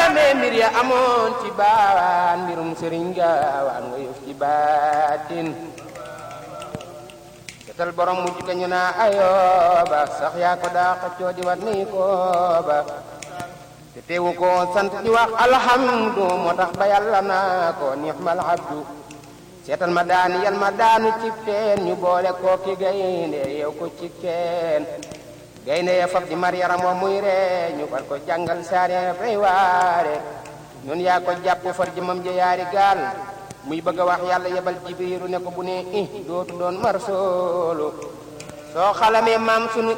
xalamee mbir ya amoon ci baawaan mbirum sëriñ gaawaan nga yëf ci baatin setal borom mujj ga ñu naa ayooba sax yaa ko daa xëccoo di wat nii kooba te teewu ko sant di wax alhamdu moo tax ba yàlla naa ko nixmal abdu seetal ma daani yal ma daanu ci teen ñu boole koo ki gaynde yow ko ci keen gaynde ya fab di mar yaram wa muy ree ñu far ko jàngal saare fay waare ñun yaa ko jàpp far jëmam ja yaari gaal muy bëgg a wax yàlla yebal jibiru ne ko bu ne i dootu doon mar soolu soo xalamee maam sunu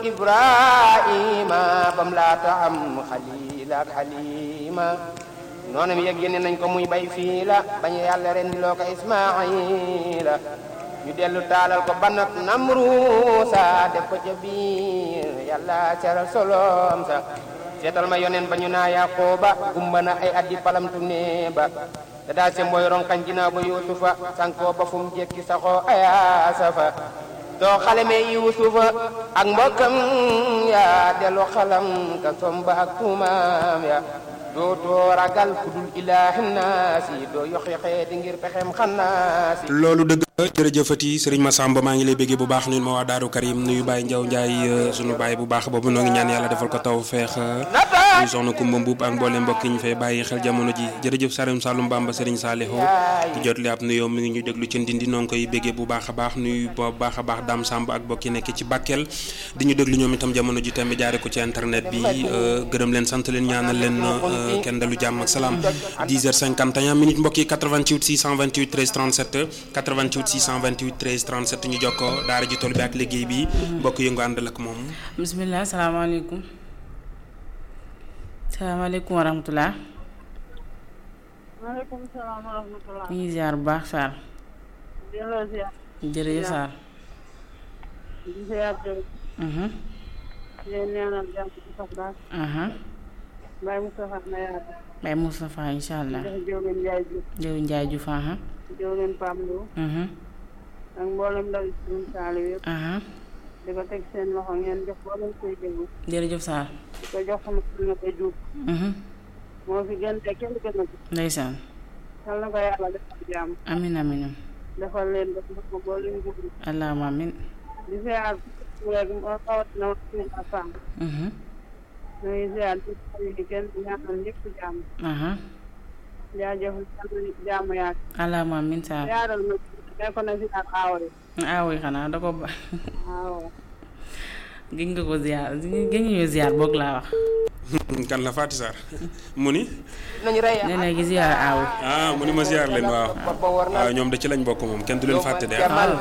ibrahima bam laata am xalil ak xalima noonam yëg yéene nañ ko muy bay fii la bañ yàlla ren di loo ko ismaila ñu dellu taalal ko banat namruusa def ko ca biir yàlla seral solom sa seetal ma yonen ba ñu naa yaqooba gumba na ay addi palamtu ne ba te daa se mooy ronkañ ginnaaw ba yuusufa sankoo ba fu mu jekki saxoo ayaasa fa soo xalamee yuusufa ak mbokkam ya dellu xalam ka somba ak tuumaam ya dootoo ragal ku dul ilaahi naasi doo yox-yoxee di ngir pexem xannaasi loolu dëgg jërëjëfati sëriñ Massamba maa ngi lay béggee bu baax nuyu ma waa Daaru Karim nuyu Baye Ndiaw Ndiaye sunu baay bu baax boobu noo ngi ñaan yàlla defal ko taw feex nuyu soxna Kumba Mbuub ak mboolem mbokk yi ñu fay bàyyi xel jamono ji jërëjëf Sarim Saloum Bamba sëriñ Saaliho di jot li ab nuyoo mi ngi ñu déglu ci ndindi noo ngi koy béggee bu baax a baax nuyu bu baax a baax Dame Samb ak mbokk yi nekk ci Bakel di ñu déglu ñoom itam jamono ji tamit jaare ko ci internet bi gërëm leen sant leen ñaanal leen kenn dalu jàmm ak salaam 10h51 minutes mbokk yi 88 628 13 37 88 628 13 37 ñu jokkoo daara ji tool bi ak liggéey bi mbokk yëngu àndal ak moom. bisimilah salaamaaleykum salaamaaleykum wa rahmatulah. maaleykum salaam wa rahmatulah. ñu ngi ziar bu baax Sarr. delloo ziar. jërëjëf Sarr. di ziar jërëjëf. di leen ñaanal jàmm ci sax daal. Baye Moustapha na yaatu. Baye Moustapha incha allah. jox Diolène Ndiaye Diouf. Diolène Ndiaye Diouf aha. Diolène Pam Lo. ak mboolem ndaw yi si saali yëpp. di ko teg seen loxo ngeen jox mboolem koy déglu. jërëjëf Sarr. di ko jox sama kër nga koy juub. moo fi gën te kenn gën a ko. ndeysaan. xel na ko yàlla defal jàmm. amin amin defal leen ba ko mboolem jublu. allahumma amin. di ziar léegi moo rawatina wax suñu femme. ñu ngi ziar ci yi kenn ñaanal ñëpp jàmm. jaajëf jàmm yaak. allahumma amin Sarr. yaaral ma nekkoon na ziar aawo yi. aawo yi xanaa da ko ba. waaw. gëj nga ko ziar gëj nga ñëw ziar boog laa wax. kan la Fatou Sarr mu ni. nañu rey nee na gi ziar aaw. ah mu ni ma ziar leen waaw. waaw ñoom da ci lañ bokk moom kenn du leen fàtte de. waaw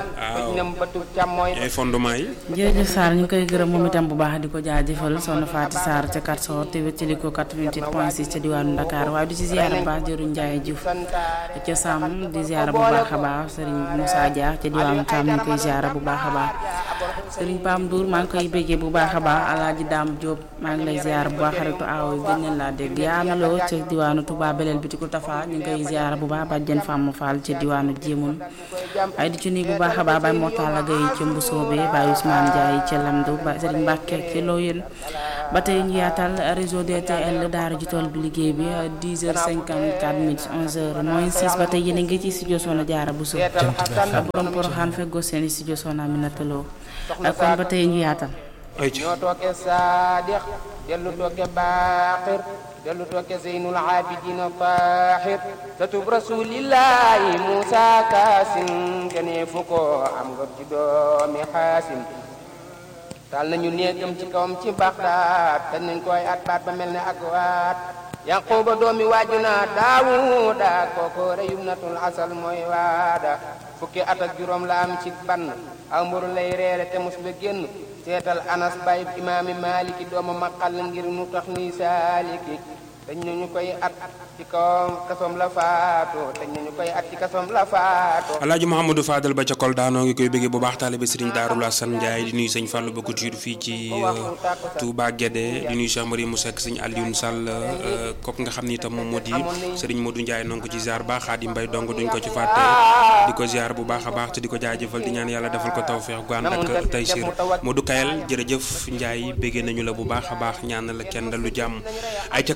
ay fondement yi. jërëjëf Sarr ñu ngi koy gërëm moom itam bu baax di ko jaajëfal soxna Fatou Sarr ca Katsor te wéttali ko 88 point 6 ca diwaanu Dakar waaye du ci ziar bu baax jëruñ Ndiaye Diouf ca Sam di ziar bu baax a baax Serigne Moussa Dia ca diwaanu Tam ñu ngi koy ziar bu baax a baax Serigne Pam Ndour maa ngi koy béggee bu baax a baax Alaaji Dame Diop maa ngi lay ziar bu baax xaritu aaw yi gën leen laa dégg yaa amaloo ca diwaanu Touba Belel bi ko Tafa ñu ngi koy ziar bu baax bàjjen Fam Fall ca diwaanu Jéemun ay di ci nii bu baax a baax Baye Mortala Gueye ca Mbusoobe Baye Ousmane Ndiaye ca Lamdu ba Serigne Mbacke ca Loyen ba tey ñu yaatal réseau DTL daara ji tool bi liggéey bi 10h54 minutes 11h moins 6 ba tey yéen a ngi ci studio Soxna Jaara Buso borom Poroxaan feggoo seen studio Soxna Aminata Lo kon ba tey ñu yaatal ñoo tooke saadix dellu tooke baaxir dellu tooke zeynul abidina tahir satub rasulillahi musa kaasim gënee fu ko am nga ci doomi xaasim taal nañu néegam ci kawam ci baxdaat te nañ koy at baat ba mel ne ak waat yaquba doomi waajuna daawuda kooko reyum natul asal mooy waada fukki at ak juróom la am ci ban aw mburu lay reere te mus ba génn seetal anas bay imaami maliki dooma maqal ngir nu tax nuy saaliki dañ nañu koy at ci kawam kasom la faatu dañ nañu koy at ci kasom la faatu alaaji Mouhamadou Fadal ba ca Kolda noo ngi koy bëggee bu baax taalibe Serigne Darou Assane Ndiaye di nuyu sëñ Fallou ba Couture fii ci Touba Guédé di nuyu Cheikh Marie mu Seck sëñ Alioune Sall kooku nga xam ni itam moom moo di Serigne Modou Ndiaye noo ngi ko ci ziar baax Xaadim Mbay dong duñ ko ci fàtte di ko ziar bu baax a baax te di ko jaajëfal di ñaan yàlla defal ko tawfeex gu ànd ak Taysir Modou Kayel jërëjëf Ndiaye bëggee nañu la bu baax a baax ñaan la kenn lu jàmm ay ca 88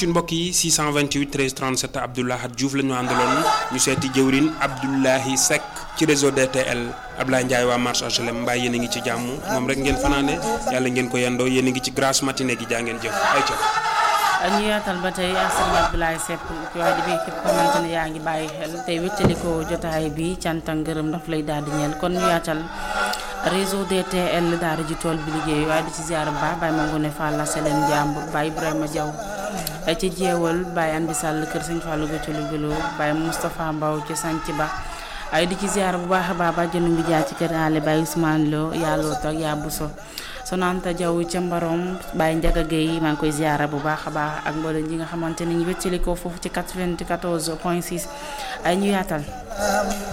88 mbokk yi 628 13 37 Abdoulahat Diouf la ñu àndaloon ñu seeti jëwrin Abdoulahi Seck ci réseau DTL Ablaye Ndiaye waa marché HLM mbaa yéen a ngi ci jàmm moom rek ngeen fanaane yàlla ngeen ko yendoo yéen a ngi ci grasse matinée gi jaa ngeen jëf ay ca ñu yaatal ba tey ak sëriñ Abdoulaye Seck waaye di bi képp xamante ne yaa ngi bàyyi xel tey wéttali ko jotaay bi cant ak ngërëm daf lay daal di ñeel kon ñu yaatal réseau DTL daara ji tool bi liggéey waaye di ci ziar bu baax Baye Mangone Fall la Selen Jàmbur Baye Ibrahima Diaw ci jeewal Baye Andi Sall kër Sëñ Fallou ga ci Louga Baye Moustapha Mbaw ci Sanc Ba ay di ci ziar bu baax a baax ba jënu ngi jaar ci kër Ale Baye Ousmane Lo yaa loot ak yaa Buso Sonanta Diaw ca Mbarom Baye Ndiaga Gueye maa ngi koy ziara bu baax a baax ak mboolem ñi nga xamante ni ñu wéttali ko foofu ci 94 point 6 ay ñu yaatal